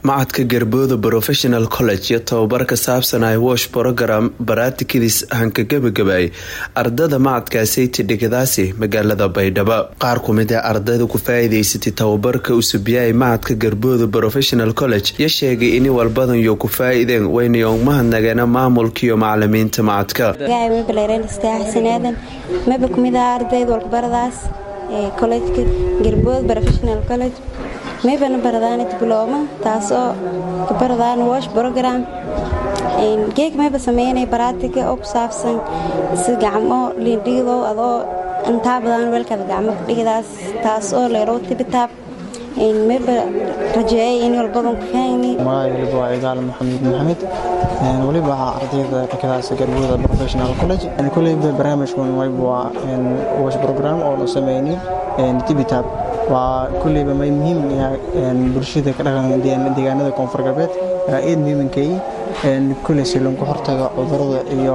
macadka garbooda professional college iyo tababar ka saabsan ay wash brogram baratikidis hanka gabagabay ardada macadkaasiti dhigadaasi magaalada baydhabo qaar kumid ee ardayda ku faa-iideysatay tababarka usubyahay macadka garbooda professional college iyo sheegay in walbadan yo ku faa-ideen waynayo mahadnageena maamulkaiyo macalimiinta macadka maba kumid ah ardayda walkubaradaas kolejka garbood professional college maybana baradaan diblooma taasoo kabaradaan wash brogram geeg mayba sameynay baraatika oo ku saabsan si gacmo liindhigido adoo intaa badan weelkaada gacmo kudhigidaas taas oo leerow tibitaab mayba rajeeyay in walbadan ku fahmi magacayga waa igaal maxamed maxamed weliba waxaa ardayda dhakadaas garbooda professional college koleyba barnaamijkan wayba waa wash program oo la sameynay tibitaab waa kulleyba may muhiim bulshada ka dhaqan deegaanada koonfur galbeed eed muhiimankay kulley si loonku hortaga cudurada iyo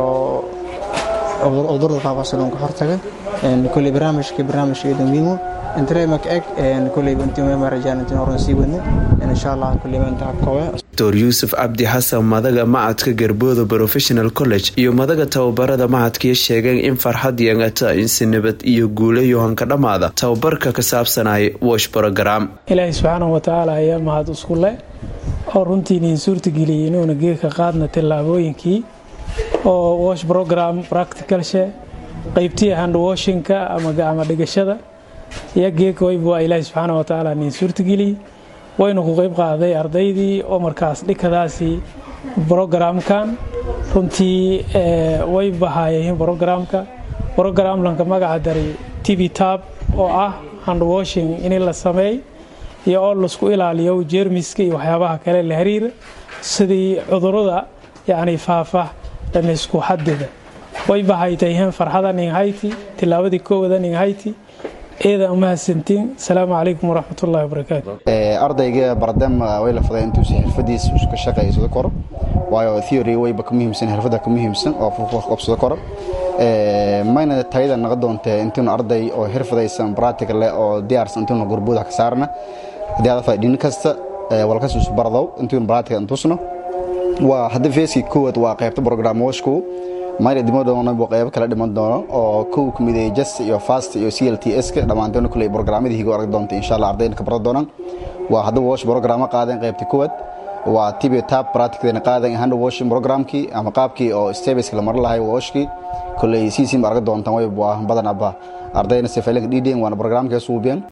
cudurada faafa si loonku hortaga kulley barnaamijka barnaamijkeeda muhiimo intareemak eg kulleyba intii meema rajaan intiin horan sii wadno insha allah kulleyba inta habkoowe dor yuusuf cabdi xasan madaga macadka garbooda professional college iyo madaga tababarada macadkiiyo sheegeen in farxad yeengata in si nabad iyo guulayo hanka dhammaada tababarka ka saabsanay wash brogram ilaahay subxaana watacaala ayaa mahad isku leh oo runtiiniin suurtageliyay inuuna geedka qaadna tallaabooyinkii oo wash brogram practicalshe qeybtii handwashinka ama gacmo dhigashada iyo geedka wayba waa ilaahay subxaana watacaala niin suurtageliyey waynu ku qeyb qaaday ardaydii oo markaas dhikadaasi brogramkan runtii way bahaayeen brogramka brogramlanka magaca daray tv tab oo ah handwashing in la sameey iyo oo laisku ilaaliyo jeermiska iyo waxyaabaha kale la xiriira sidii cudurada yacni faafa dhanaysku xadida way bahaytayheen farxada ninghayti tilaabadii koowada ninghayti eeda umahadsantiin asalaamu calaykum waraxmatullahi wabarakaatu ardayga bardem way la faday intuusa xirfadiisa ka shaqaysado koro waayo theory wayba ka muhiimsan xirfada ka muhiimsan oo wax qabsado koro mayna tayada naqa doontee intuuna arday oo xirfadaysan practical leh oo diyaarsan intuuna gurbuda ka saarna haddii aad fadhin kasta walkas isu bardow intuuna practical intusno waa hadda feeskii koowaad waa qaybta program washku mayna dimo doonabo qaybo kala dhiman doono oo kow ka mid just iyo fast iyo c l t s ka dhammaantoona kuley programmadii higo arag doonta insha allah ardayna ka baran doonaan waa hadda wash programa qaadeen qaybta koowaad waa tibio tab practicdeena qaadeen hand washing programkii ama qaabkii oo stebeska la marin lahay washkii kuley siisim arag doontaan way waa badanaba ardayna sefailinka dhidhen waana programkee suubiyeen